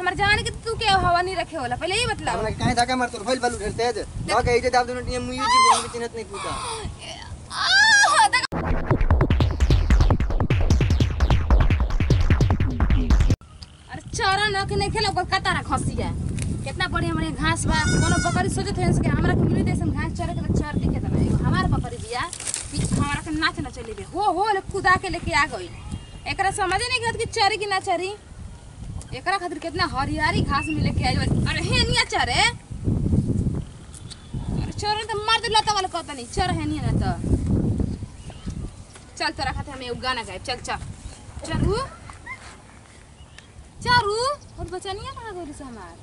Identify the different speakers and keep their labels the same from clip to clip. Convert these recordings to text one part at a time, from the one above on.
Speaker 1: हमार जान के तू के हवा नहीं रखे होला पहले ही बतलाओ
Speaker 2: हमरा काहे धक्का मारत भइल बालू ढेर तेज लगा के इजे दाब दुनो टीम मुई जीवन में चिन्हत नहीं पूछा
Speaker 1: आह, देख- अरे चरा न के नहीं खेला ओकर कतारा खसिया कितना बढ़िया बढ़िया घास बा कोनो बकरी सोचत है कि हमरा के मिली देसन घास चरे के चर दिखे तना एगो हमार बकरी बिया पीछे हमरा के नाच न चली बे हो हो ले कुदा के लेके आ गई एकरा समझे नहीं गत कि चरी कि ना चरी एकरा खातिर कितना हरियारी घास में लेके आई बा। अरे हे निया चरे अरे चोर तो मार दे लता वाला कहता नहीं चर है नहीं ना तो चल तोरा खातिर हम एगो गाना गाए चल चल चलू चारू और बचनिया कहाँ गई से हमार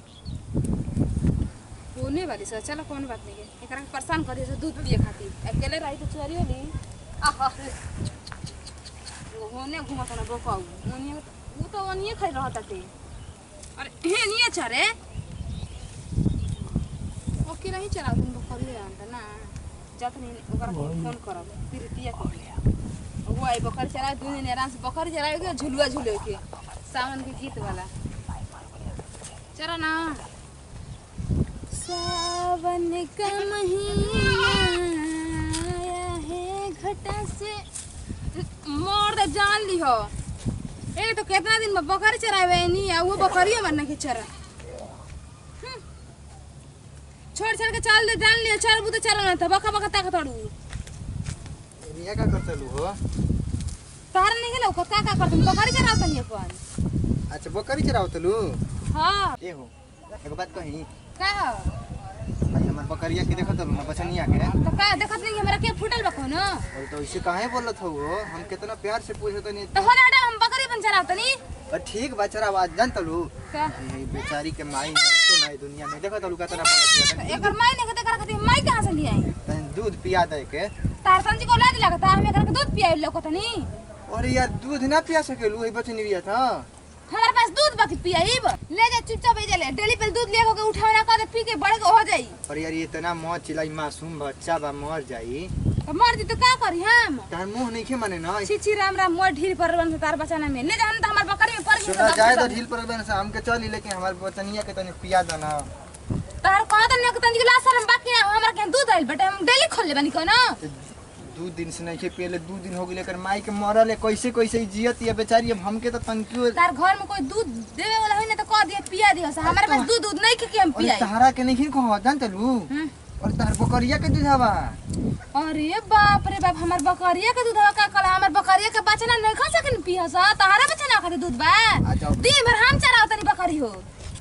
Speaker 1: होने वाली सर चलो कौन बात नहीं है एकरा के परेशान करी से दूध पिए खातिर अकेले रही तो चोरी होली आहा वो होने घुमत ना बोकाऊ ओनिए वो तो ओनिए खाई रहत थे अरे हे निये चरे ओके नहीं चला तुम बकरी आंता ना जात नहीं ओकरा के फोन करब प्रीतिया के वो आई बकरी चला दू दिन आराम से बकरी चला के झुलुआ झूले के सावन के गीत वाला चलो ना सावन का महीना आया है घटा से मोर दे जान ली हो ए तो कितना दिन में बकरी चरावे नहीं है वो बकरी मरने की चरा हम्म। छोड़ छोड़ के चाल दे जान लियो चार बुते चला ना था बका बका ताक तोड़ू
Speaker 2: रिया का कर चलू हो
Speaker 1: तार नहीं गेलो का का कर तुम बकरी चराव तनी अपन
Speaker 2: अच्छा बकरी चराव तलू
Speaker 1: हां
Speaker 2: ए हो एगो बात कही
Speaker 1: का हो?
Speaker 2: भाई हमर बकरिया के देखत तलू ना बचनिया के
Speaker 1: तो का देखत नहीं कि हमरा के फुटल बको न
Speaker 2: और तो ऐसे काहे बोलत हो हम कितना प्यार से पूछत नहीं
Speaker 1: तो हो ना हम बकरी बन चराव तनी
Speaker 2: और ठीक बचरा आवाज जान तलू
Speaker 1: का
Speaker 2: ये बेचारी के माई नहीं नहीं दुनिया में देखत तलू कितना बोलत है
Speaker 1: एकर माई ने कते कर खातिर माई कहां से लिया
Speaker 2: तनी दूध पिया दे के
Speaker 1: तार संजी को लाज लगता हम एकर के दूध पियाई लोको तनी
Speaker 2: अरे यार दूध ना पिया सकेलू ये बचनी रिया था
Speaker 1: हमारे पास दूध बाकी पियाईब ले जा चुपचाप भेजे ले डेली पे दूध ले के उठावे ना कर पी के बड़े के हो जाई
Speaker 2: और यार ये इतना मौत चिल्लाई मासूम बच्चा बा मर जाई
Speaker 1: तो मर जी तो का करी हम
Speaker 2: तार मुंह नहीं खे माने ना
Speaker 1: छी छी राम राम मोर ढील पर बन तार बचाना में ले जा हम तो हमार बकरी में पड़ गई
Speaker 2: सुना जाए तो ढील पर बन से हमके चली लेकिन हमारे बचनिया के तनी पिया देना
Speaker 1: तार कहा त ने तंजी गिलास हम बाकी ना हमरा के दूध आइल बेटा हम डेली खोल ले बनी को ना
Speaker 2: दू दिन से नहीं खे पियले दू दिन हो गई लेकर माई के मरल है कैसे कैसे जियत ये बेचारी अब हमके तो तंकियो
Speaker 1: तार घर में कोई दूध देवे वाला होई ना तो कह दिए पिया दियो से हमारे पास दूध दूध नहीं के के हम
Speaker 2: और
Speaker 1: पियाई
Speaker 2: तहरा के नहीं कहो जान तलू
Speaker 1: हम्म।
Speaker 2: और तहर बकरिया के दूधावा
Speaker 1: अरे बाप रे बाप हमार बकरिया के दूध का कला हमार बकरिया के बचना नहीं खा सकिन पिया सा तारा बचना खातिर दूध बा
Speaker 2: आ जाओ
Speaker 1: दिन भर हम चराव तनी बकरी हो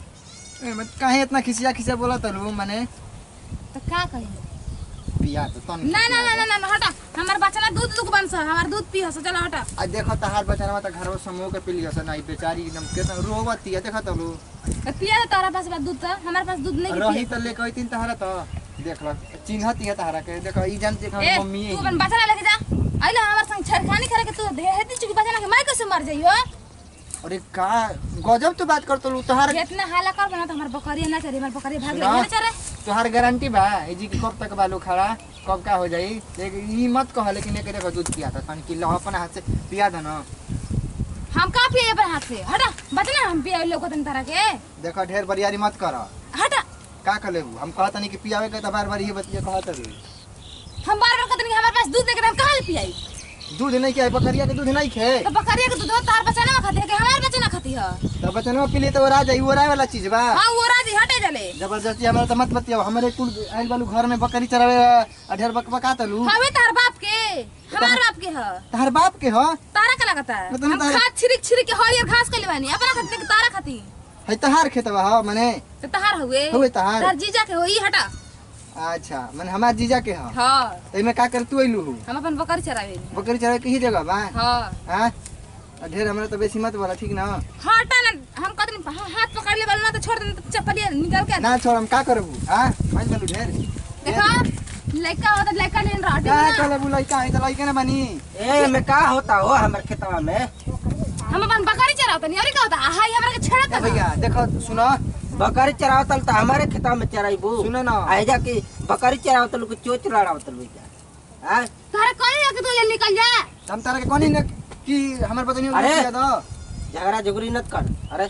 Speaker 2: ए, मत काहे इतना खिसिया खिसिया बोला तलू माने
Speaker 1: तो का कही
Speaker 2: पिया तो तन
Speaker 1: ना ना ना ना ना हटा हमार बचना दूध दूध बन सा हमार दूध पिया सा चलो हटा
Speaker 2: आ देखो तहार बचारा त घर समूह के पिलिया से नहीं बेचारी एकदम केतना रोवती है देखो तलू
Speaker 1: तो पिया तो तारा पास बा दूध तो हमारे पास दूध नहीं
Speaker 2: रही
Speaker 1: के
Speaker 2: त ले कहती तहरा त देख ल चिन्हती है तहरा के देखो ई जान देख
Speaker 1: ए
Speaker 2: मम्मी
Speaker 1: तू अपन बचना लेके जा आइला हमार संग छरखानी करे के तू दे हेती चुकी बचना के माई कैसे मर जाइयो
Speaker 2: अरे का गजब तो बात कर तलू तहार
Speaker 1: इतना हाला कर बना तो हमार बकरिया ना चली हमार बकरिया भाग
Speaker 2: सुना।
Speaker 1: ले चले
Speaker 2: तोहार गारंटी बा ए जी की कब तक बालू खड़ा कब का हो जाई लेकिन ई मत कह लेकिन एक देखो दूध पिया था तन की लो अपन हाथ से पिया दे ना
Speaker 1: हम का पिए अपन हाथ से हटा बचना हम पिया लोग तन तरह के
Speaker 2: देखो ढेर बरियारी मत कर
Speaker 1: हटा
Speaker 2: का कर लेबू हम कहत नहीं कि पियावे के त बार बार ये बतिया कहत रही
Speaker 1: हम बार बार कहते नहीं कि हमारे पास दूध नहीं हम कहाँ ले पियाई
Speaker 2: दूध नहीं के बकरिया के दूध नहीं खे
Speaker 1: तो बकरिया के दूध तार बचाना में खाती है कि हमारे बच्चे ना खाती है
Speaker 2: तो बचनवा पी ले तो वो राजा वो राय वाला चीज बा
Speaker 1: हाँ वो राजी हटे जले
Speaker 2: जबरदस्ती हमारा तो मत बतिया हमारे कुल आइल बालू घर में बकरी चरावे आ ढेर बक बका तलू
Speaker 1: हवे तार बाप के हमार बाप के है
Speaker 2: तहर बाप के हो
Speaker 1: तारा का लगता है
Speaker 2: मतलब
Speaker 1: हम
Speaker 2: तारा-
Speaker 1: खाद छिरिक छिरिक के हरियर घास के लेवानी अपना खाती कि तारा खाती
Speaker 2: है तहार खेतवा हो मने
Speaker 1: तो तहार हुए
Speaker 2: हुए तहार
Speaker 1: तार जीजा के होई हटा
Speaker 2: अच्छा मने हमार जीजा के हो
Speaker 1: हाँ
Speaker 2: एमे का कर तू अइलू हु
Speaker 1: हम अपन बकरी चरावे
Speaker 2: बकरी चरावे के ही जगह बा
Speaker 1: हाँ
Speaker 2: हां आ ढेर हमरा तो बेसी मत बोला ठीक ना
Speaker 1: हटा ना हम कहते नहीं हाँ, हाथ पकड़ ले वाला ना तो छोड़ दे तो चप्पलिया निकाल के
Speaker 2: ना छोड़ हम का करबू हां मान बालू ढेर
Speaker 1: देखा लड़का होता लड़का लेन रहा
Speaker 2: का
Speaker 1: ठीक ना?
Speaker 2: कहले लइका है त लइका ना बनी
Speaker 3: ए में का होता हो हमर खेतवा में
Speaker 1: हम अपन बकरी चरावता नहीं और क्या होता हाय हमरा के छेड़त
Speaker 2: ए भैया देखो सुनो
Speaker 3: बकरी चरावतल त हमारे खेतवा में चराइबू
Speaker 2: सुनो ना।
Speaker 3: आइजा कि बकरी चरावतल को चोच लड़ावतल भैया हां
Speaker 1: तारे कहीं जाके तू ले निकल जा
Speaker 2: हम तारा के कोनी न कि हमर बदनी
Speaker 3: अरे!
Speaker 2: दो
Speaker 3: झगड़ा झुगड़ी नत कर अरे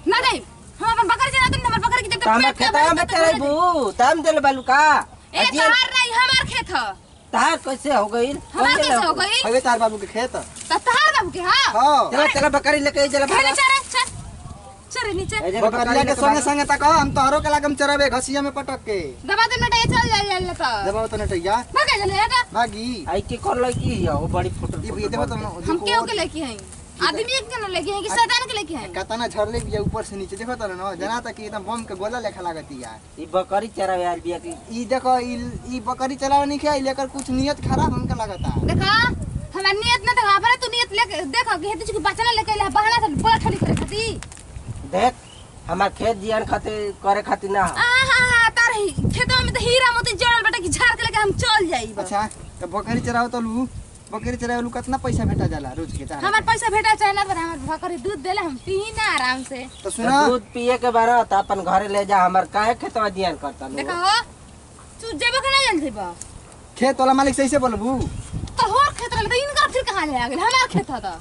Speaker 1: ना जाई हम अपन बकरी चला तुम हमर बकरी के जब
Speaker 3: तामे खेता में चले बू ताम देले बालू का
Speaker 1: ए
Speaker 3: अजिया
Speaker 1: तहार नहीं हमार खेत ह
Speaker 3: तार कैसे हो गई
Speaker 1: हमार कैसे हो गई
Speaker 2: हवे तार बाबू के खेत
Speaker 1: त तहार बाबू के हां
Speaker 2: हाँ
Speaker 3: चला चला बकरी लेके चला
Speaker 1: खेले चरे चल चरे नीचे
Speaker 3: ए जरा
Speaker 2: बकरिया के संगे संगे तक हम तोहरो के लागम चराबे घसिया में पटक के
Speaker 1: दबा दे नटे चल जा जा त
Speaker 2: देबो तो नटैया
Speaker 1: भागे चले हटा
Speaker 2: भागी
Speaker 3: आई के कर लगी है वो बड़ी फुटल
Speaker 2: ये ये देखो तो
Speaker 1: हम क्यों के लेके हैं आदमी एक जन लेके हैं कि शैतान के लेके हैं
Speaker 2: कतना झरले बिया ऊपर से नीचे देखो तो ना जना तक एकदम बम के गोला लेखा लागती यार
Speaker 3: ई बकरी चरावे यार बिया की
Speaker 2: ई देखो ई ई बकरी चलावे नहीं खाई लेकर कुछ नियत खराब हमका लगता
Speaker 1: देखा हमार नियत ना देखा पर तू नियत लेके देखो कि हेतु के बचना लेके ले बहाना से बोला ठली करे खाती
Speaker 3: देख हमार खेत जियान खातिर करे खातिर ना हो।
Speaker 1: आहा तार ही खेतवा में तो हीरा मोती जड़ल बेटा कि झाड़ के लेके हम चल जाई बस
Speaker 2: अच्छा तो बकरी चराओ तो लू बकरी चरावे लू कितना पैसा भेटा जाला रोज के तारा
Speaker 1: हमार पैसा भेटा चाहे ना पर हमार बकरी दूध देले हम पी ना आराम से
Speaker 2: तो सुना
Speaker 3: दूध पिए के बारा त अपन घरे ले जा हमार काहे खेतवा जियान करता लो
Speaker 1: देखा हो तू जेबो कि ना जल्दी बा
Speaker 2: खेत वाला मालिक से ऐसे बोलबू
Speaker 1: तो होर खेत रहे तो इनका फिर कहां ले आ गेल हमार खेत था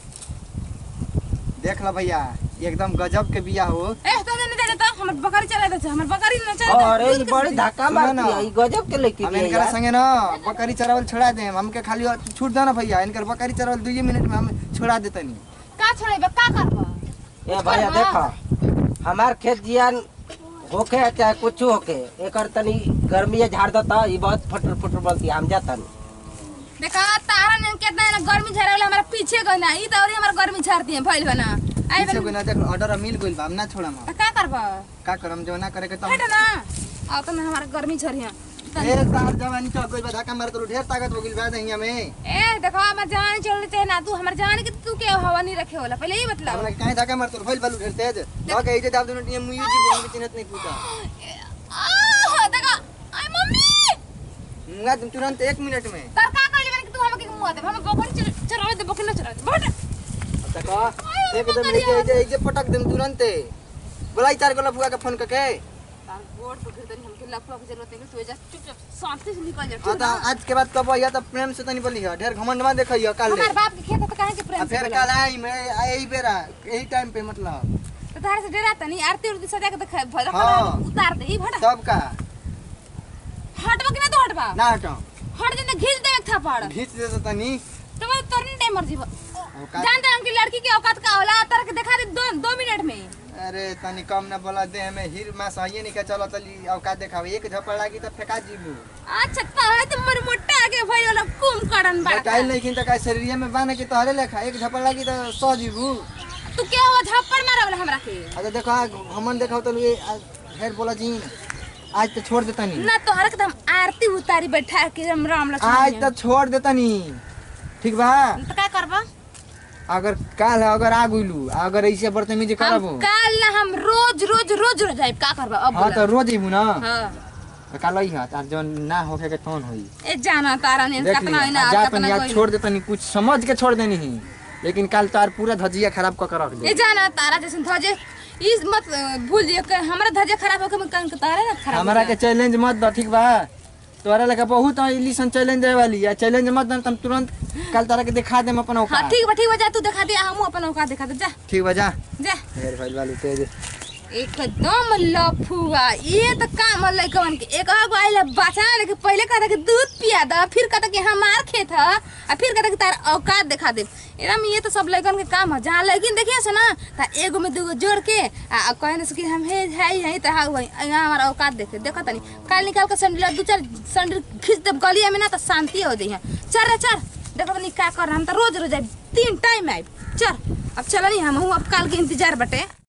Speaker 2: देख लो भैया एकदम गजब के बिया हो
Speaker 1: ए तो नहीं दे देता हमर बकरी चला दे हमर बकरी न चला
Speaker 3: अरे ई बड़ी धक्का
Speaker 2: सुनो ना।
Speaker 3: मारती है ई गजब के लेके
Speaker 2: हम
Speaker 3: बिया
Speaker 2: इनकर
Speaker 3: यार।
Speaker 2: संगे ना बकरी चरावल छोड़ा दे हमके खाली छूट दो ना भैया इनकर बकरी चरावल दुई मिनट में हम छोड़ा देतनी
Speaker 1: का छोड़ेबे का करबा
Speaker 3: ए भैया देखा हमार खेत जियान होके चाहे कुछ होके एकर तनी गर्मी झाड़ देता ई बहुत फटर फटर बोलती हम जातन
Speaker 1: देखा तारा ने कितना ना गर्मी झरे वाला हमारा पीछे गना ई तो और हमारा गर्मी झरती है भइल बना आई
Speaker 2: पीछे
Speaker 1: बन
Speaker 2: कोई ना देख ऑर्डर मिल गइल बा हम ना छोड़म हम।
Speaker 1: तो का करबा
Speaker 2: का करम जो ना करे के तो
Speaker 1: हट ना आ तो ना हमारा गर्मी झरी है
Speaker 2: ए तार जवानी चल गइल बा धक्का मार तो ढेर ताकत हो गइल बा दहिया में
Speaker 1: ए देखो हमार जवानी चल चाहे ना तू हमार जवानी के तू के हवा नहीं रखे होला पहले ही बतलाओ
Speaker 2: हमरा काहे धक्का मार तो भइल बालू ढेर तेज तो के इजे दाब दुनो टीम मुई जी बोल के चिन्हत नहीं पूछा
Speaker 1: आ देखो आई मम्मी
Speaker 2: मुंगा तुम तुरंत एक मिनट में
Speaker 1: तर का कहले बन कि तू हमके मुआ दे हम बकरी चरावे दे बकरी न चरावे दे बट
Speaker 2: देखो एकदम इजे इजे इजे पटक देम तुरंत बोलाई चार गोला फुआ के फोन करके
Speaker 1: तार गोड़ पे गिर तनी हमके लफड़ा के जरूरत नहीं तू एजा चुपचाप शांति से निकल जा
Speaker 2: हाँ
Speaker 1: ठीक
Speaker 2: तो
Speaker 1: ना
Speaker 2: आज के बाद कब या तो प्रेम से तनी बोली है ढेर घमंड में देखियो कल
Speaker 1: हमार बाप के खेत है तो काहे के
Speaker 2: आ
Speaker 1: प्रेम से
Speaker 2: फिर
Speaker 1: बोला?
Speaker 2: कल आई मैं यही बेरा यही टाइम पे मतलब
Speaker 1: तो तारे से डरा तनी आरती उरती सजा के दिखा भजन
Speaker 2: हाँ।
Speaker 1: उतार दे ई भटा
Speaker 2: सब का
Speaker 1: हटबा कि ना तो हटबा
Speaker 2: ना हटो
Speaker 1: हट जे ना घिस दे एक थप्पड़
Speaker 2: घींच दे तो तनी
Speaker 1: तो मैं तोरनी टाइम मर जीव
Speaker 2: औकात-
Speaker 1: जानता हम कि लड़की की औकात का होला तार के दिखा दे दो दो मिनट में
Speaker 2: अरे तनी कम ना बोला दे हमें हीर में सही नहीं के चलो तली औकात देखावे एक झपड़ लागी तो फेंका जीबू
Speaker 1: अच्छा तारे तो मर मोटा आगे भइल होला कुम करन
Speaker 2: बताइल
Speaker 1: बड़ा
Speaker 2: नहीं कि का शरीर में बाने के तोहरे लेखा एक झपड़ लागी तो सौ जीबू
Speaker 1: तू क्या हुआ झप्पड़ मारे वाला हमरा के
Speaker 2: अच्छा देखो हमन देखाओ तो ये ढेर बोला जी आज तो छोड़ देता नहीं
Speaker 1: ना तोहरा के तो हम आरती उतारी बैठा के हम राम लक्ष्मण
Speaker 2: आज तो छोड़ देता नहीं ठीक बा
Speaker 1: तो का करबा
Speaker 2: अगर काल अगर आ गइलू अगर ऐसे बदतमीजी करब
Speaker 1: हम काल ना हम रोज रोज रोज रोज आइब का करबा अब
Speaker 2: हाँ
Speaker 1: बोला
Speaker 2: तो रोज अइबू ना
Speaker 1: हां
Speaker 2: तो काल आई हा तार जौन ना होके के तौन होई
Speaker 1: ए जाना तारा ने
Speaker 2: देख
Speaker 1: कतना है ना
Speaker 2: लिया जा
Speaker 1: कतना
Speaker 2: तनी आज
Speaker 1: कोई
Speaker 2: छोड़ देता नहीं कुछ समझ के छोड़ देनी ही लेकिन काल तार पूरा धजिया खराब कर के रख
Speaker 1: ए
Speaker 2: दे
Speaker 1: जाना तारा जैसे धजे इस मत अ, भूल जियो कि हमरा धजे खराब होके मैं कन तारे ना खराब
Speaker 2: हमारा के चैलेंज मत दो ठीक बा तोरा लगा बहुत इलिसन चैलेंज दे वाली है चैलेंज मत दे तुम तुरंत कल तारा के दिखा दे अपन
Speaker 1: हां
Speaker 2: औकात
Speaker 1: ठीक बा ठीक बा जा तू दिखा दे हम अपन औकात दिखा दे जा
Speaker 2: ठीक बा जा
Speaker 1: जा
Speaker 2: ढेर फैल वाली तेज
Speaker 1: एकदम लफुआ ये तो काम है लइकवन के एक आगो आइला बचा लेके पहले कहता कि दूध पिया दा फिर कहता कि हमार खेत है और फिर कहता कि तार औकात दिखा दे एकदम ये तो सब लइकन के काम है जहाँ लड़किन देखिए से ना ता एगो में दूगो जोड़ के आ आ कहने से कि हम हे है यही तो हाँ वही यहाँ हमारा औकात देखे देखो तनी काल निकाल के सैंडल दू चार सैंडल खींच दे गलिया में ना तो शांति हो जाइए चल रे चल देखो तनी का कर रहा हम तो रोज रोज आइब तीन टाइम आइब चल अब चल नहीं हम अब काल के इंतजार बटे